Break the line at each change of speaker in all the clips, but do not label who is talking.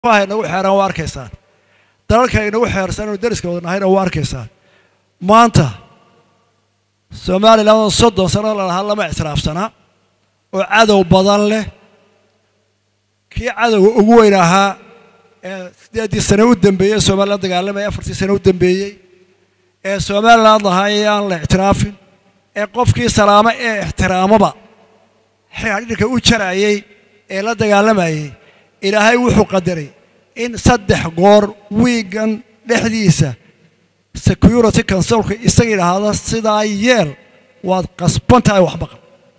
nagu xeeran waa arkaysaan dalalka inagu xeersan inu dariska wada nahayna waa arkaysaan maanta somalilan soddon sano lalahaa lama ictiraafsanaa oo cadow badan leh kii cadowga ugu weyn ahaa ee siddeeddii sane u dambeeyey somalilan dagaalamaya afartii sane u dambeeyey ee somaliland lahaayay aan la ictiraafin ee qofkii salaamo ee ixtiraamaba xidhiidhka u jarayey ee la dagaalamayey ilaahay wuxuu qadaray in saddex goor wiigan dhexdiisa security consulka isaga idhaahda sidaa yeel waad qasban tahay waxbaqan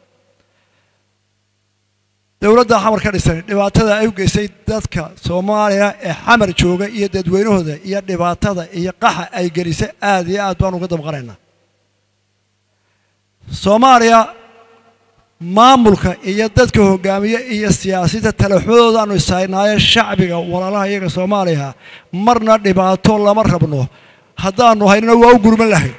dowladda xamar ka dhisan dhibaatada ay u geysay dadka soomaaliya ee xamar jooga iyo dadweynahooda iyo dhibaatada iyo qaxa ay gelisay aad iyo aad baan uga damqanaynaa soomaaliya maamulka iyo dadka hogaamiye iyo siyaasadda talaxmadoodaanu ishaynaayo shacbiga walaalaha iyaga soomaaliya marna dhibaato lama rabno haddaanu haynana waa u gurman lahayn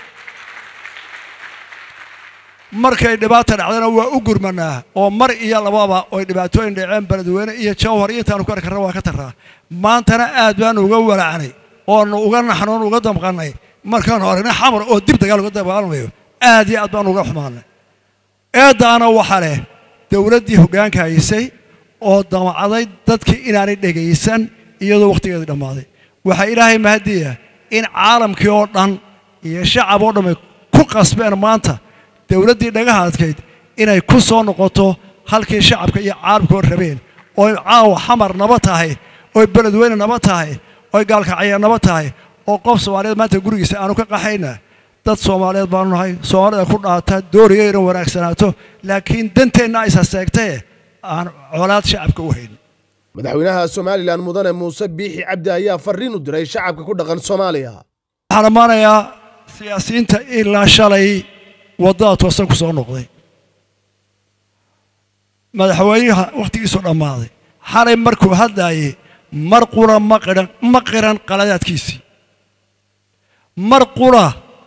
markay dhibaata dhacdana waa u gurmanaa oo mar iyo lababa oy dhibaatooyin dhaceen beledweyne iyo jawhar iyo intaanu ku arki karna waa ka tarraa maantana aad baanu uga walacnay oonu uga naxnoon uga damqannay markaanu aragnay xamar oo dib dagaal uga dagaalamayo aad iyo aad baanu uga xumaanay eeddaana waxaa leh dowladdii hoggaanka haysay oo damacday dadkii inaanay dhegaysan iyadoo wakhtigeedii dhammaaday waxaa ilaahay mahadiya in caalamkii oo dhan iyo shacab oo dhammay ku qasbeen maanta dowladdii dhagaha adkayd inay ku soo noqoto halkii shacabka iyo caalamkoo rabeen ooy caawa xamar naba tahay ooy beledweyne naba tahay ooy gaalkacya naba tahay oo qof soomaaliyeed maanta gurigiisa aanu ka qaxayna dad soomaaliyeed baanu nahay soomaalida ku dhaata dooriga inay wanaagsanaato laakiin danteenna aysa seegtae aan colaad shacabka u hayn
madaxweynaha somalilan mudane muuse biixi cabdi ayaa fariin u diray shacabka ku dhaqan soomaaliya
waxaan ammaanayaa siyaasiyiinta ilaa shalay waddada toosan ku soo noqday madaxweynaha wakhtigiisu dhammaaday xalay markuu hadlaayey mar qura ma qihan ma qiran qaladaadkiisii mar qura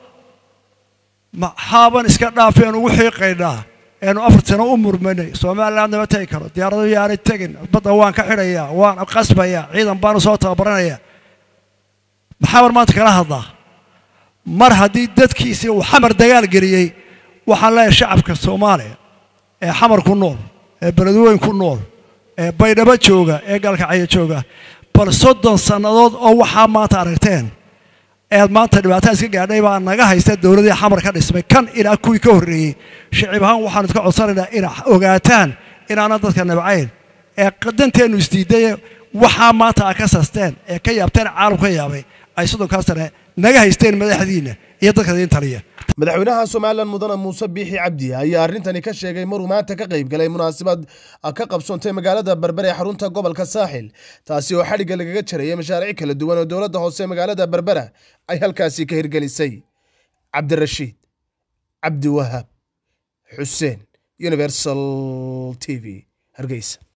maxaaban iska dhaafeen ugu xiiqaynaa eenu afar sano u murmanay somaliland nama tegi karo diyaarado yaanay tegin badda waan ka xidhayaa waan qasbayaa ciidan baanu soo tababaranaya maxaaban maanta kala hadlaa mar haddii dadkiisii uu xamar dagaal geliyey waxaan leeyahay shacabka soomaaliya ee xamar ku nool ee beledweyn ku nool ee baydhabo jooga ee gaalkacyo jooga bal soddon sannadood oo waxaa maanta aragteen eed maanta dhibaatada iska gaadhay baa naga haysta dowladii xamar ka dhismay kan ilaa kuwii ka horreeyey shicib ahaan waxaanu iska codsanaynaa inaa ogaataan inaanan dadka nabcayn ee danteennu isdiiday waxaa maanta a ka sasteen ee ka yaabteen caalam ka yaabay ay soddonkaa sane naga haysteen madaxdiinna iyo dadka idiin taliya
madaxweynaha somalilan mudane muuse biixi cabdi ayaa arrintani ka sheegay maruu maanta ka qayb galay munaasabad ka qabsoontay magaalada berbere ee xarunta gobolka saaxil taasi oo xadhigga lagaga jarayay mashaariic kala duwan oo dowladda hoose magaalada berbera ay halkaasi ka hirgelisay cabdirashiid cabdiwahaab xuseen universal t v hargeysa